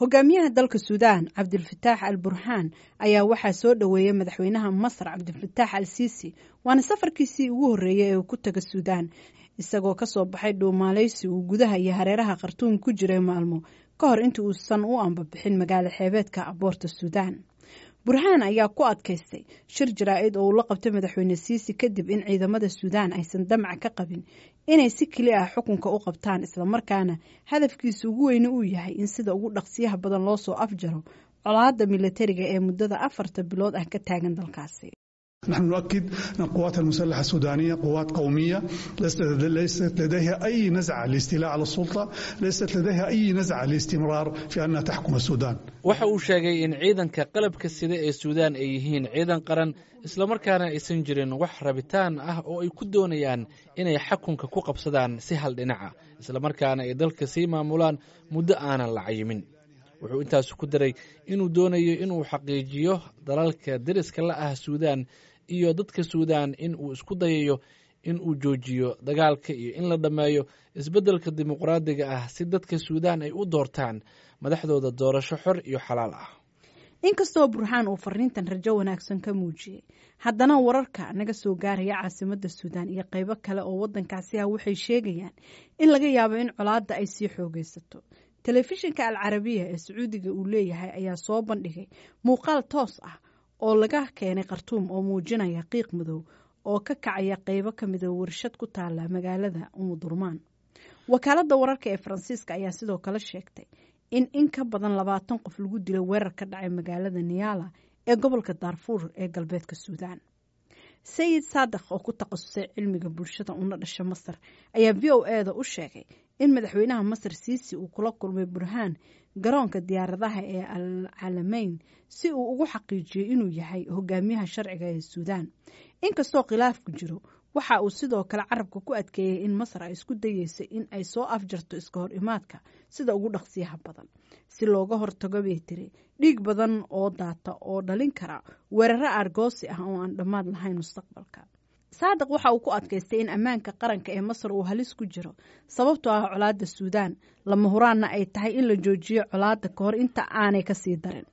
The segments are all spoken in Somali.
hogaamiyaha dalka suudaan cabdilfataax al burhaan ayaa waxaa soo dhoweeyay madaxweynaha masar cabdilfataax al siisi waana safarkiisii ugu horreeyay ee uu ku taga suudaan isagoo kasoo baxay dhuumaaleysi uu gudaha iyo hareeraha khartuum ku jiray maalmo ka hor inta uusan u ambabixin magaalo xeebeedka aboorta suudaan burhaan ayaa ku adkaystay shir jaraa-id oo uu la qabtay madaxweyne siisi kadib in ciidamada suudaan aysan damac ka qabin inay si keli ah xukunka u qabtaan islamarkaana hadafkiisa ugu weyne uu yahay in sida ugu dhaqsiyaha badan loo soo afjaro colaada milatariga ee muddada afarta bilood ah ka taagan dalkaasi نحن نؤكد أن القوات المسلحة السودانية قوات قومية ليست لديها أي نزعة للاستيلاء على السلطة ليست لديها أي نزعة للاستمرار في أنها تحكم السودان waxa uu sheegay in ciidanka qalabka sida ee suudaan ay yihiin ciidan qaran islamarkaana aysan jirin wax rabitaan ah oo ay ku doonayaan inay xakunka ku qabsadaan si hal dhinaca islamarkaana ay dalka sii maamulaan muddo aanan la cayimin wuxuu intaas ku daray inuu doonayo inuu xaqiijiyo dalalka deriska la ah suudaan iyo dadka suudaan in uu isku dayayo in uu joojiyo dagaalka iyo in la dhammeeyo isbeddelka dimuqraadiga ah si dadka suudaan ay u doortaan madaxdooda doorasho xor iyo xalaal ah inkastoo burhaan uu fariintan rajo wanaagsan ka muujiyey haddana wararka naga soo gaaraya caasimadda suudaan iyo qaybo kale oo waddankaasi ah waxay sheegayaan in laga yaabo in colaadda ay sii xoogaysato telefishinka al carabiya ee sacuudiga uu leeyahay ayaa soo bandhigay muuqaal toos ah oo laga keenay khartuum oo muujinaya qiiq madow oo ka kacaya qeybo ka mida warshad ku taala magaalada umudurmaan wakaaladda wararka ee faransiiska ayaa sidoo kale sheegtay in in ka badan labaatan qof lagu dilay weerar ka dhacay magaalada niyaala ee gobolka daarfuur ee galbeedka suudaan sayid saadaq oo ku takhasusay cilmiga bulshada una dhasha masar ayaa v o e da u sheegay in madaxweynaha masar siisi uu kula kulmay burhaan garoonka diyaaradaha ee al calameyn si uu ugu xaqiijiyo inuu yahay hogaamiyaha sharciga ee suudaan inkastoo khilaafku jiro waxa uu sidoo kale carabka ku adkeeyey in masar ay isku dayeysay in ay soo afjarto iska hor imaadka sida ugu dhaqsiyaha badan si looga hortago bay tiri dhiig badan oo daata oo dhalin kara weeraro aargoosi ah oo aan dhammaad lahayn mustaqbalka saadiq waxa uu ku adkaystay in ammaanka qaranka ee masar uu halis ku jiro sababtoo ah colaadda suudaan lama huraanna ay tahay in la joojiyo colaadda ka hor inta aanay kasii darin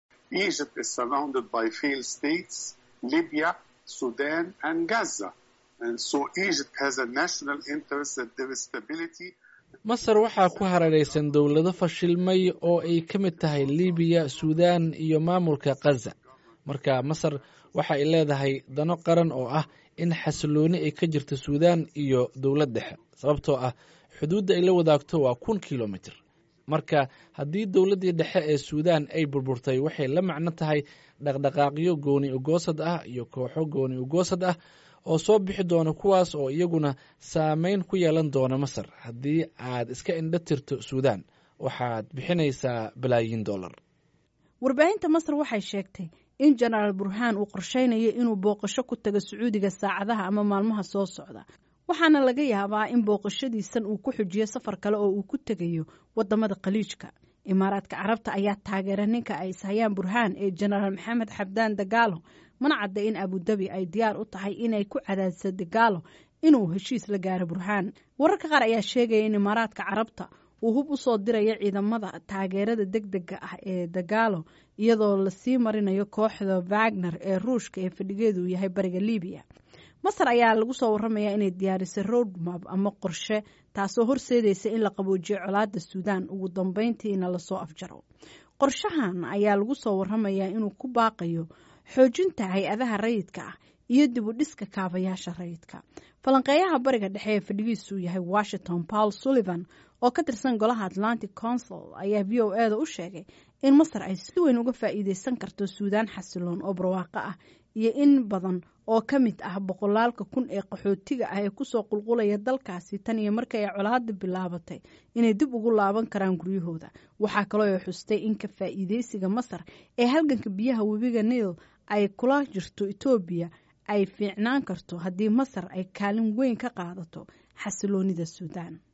masar waxaa ku hareeraysan dowlado fashilmay oo ay ka mid tahay libiya suudaan iyo maamulka khaza marka masar waxa ay leedahay dano qaran oo ah in xasilooni ay ka jirto suudaan iyo dowlad dhexe sababtoo ah xuduudda ay la wadaagto waa kun kilomitr marka haddii dowladdii dhexe ee suudaan ay burburtay waxay la macno tahay dhaqdhaqaaqyo gooni ugoosad ah iyo kooxo gooni ugoosad ah oo soo bixi doona kuwaas oo iyaguna saameyn ku yeelan doona masar haddii aad iska indho tirto suudaan waxaad bixinaysaa balaayiin dollar warbaahinta masar waxay sheegtay in jenaraal burhaan uu qorsheynayo inuu booqasho ku tago sacuudiga saacadaha ama maalmaha soo socda waxaana laga yaabaa in booqashadiisan uu ku xujiyo safar kale oo uu ku tegayo wadamada khaliijka imaaraadka carabta ayaa taageera ninka ay ishayaan burhaan ee jenaraal maxamed xabdaan dagaalo mana cadda in abudabi ay diyaar u tahay inay ku cadaadisa dagaalo inuu heshiis la gaaro burhaan wararka qaar ayaa sheegaya in imaaraadka carabta uu hub u soo diraya ciidamada taageerada deg dega ah ee dagaalo iyadoo lasii marinayo kooxda wagner ee ruushka ee fadhigeedu yahay bariga libiya masar ayaa lagu soo waramaya inay diyaarisay roadmap ama qorshe taasoo horseedaysa in la qaboojiyo colaada suudaan ugu dambeyntiina lasoo afjaro qorshahan ayaa lagu soo waramayaa inuu ku baaqayo xoojinta hay-adaha rayidka ah iyo dib u dhiska kaabayaasha rayidka falanqeeyaha bariga dhexe ee fadhigiisu yahay washington paul sullivan oo ka tirsan golaha atlantic council ayaa v o e da u sheegay in masar ay si weyn uga faa'iideysan karto suudaan xasiloon oo barwaaqo ah iyo in badan oo ka mid ah boqolaalka kun ee qaxootiga ah ee kusoo qulqulaya dalkaasi tan iyo markii ay colaada bilaabatay inay dib ugu laaban karaan guryahooda waxaa kaloo ay xustay in ka faa'iideysiga masar ee halganka biyaha webiga niil ay kula jirto etoobiya ay fiicnaan karto haddii masar ay kaalin weyn ka qaadato xasiloonida suudaan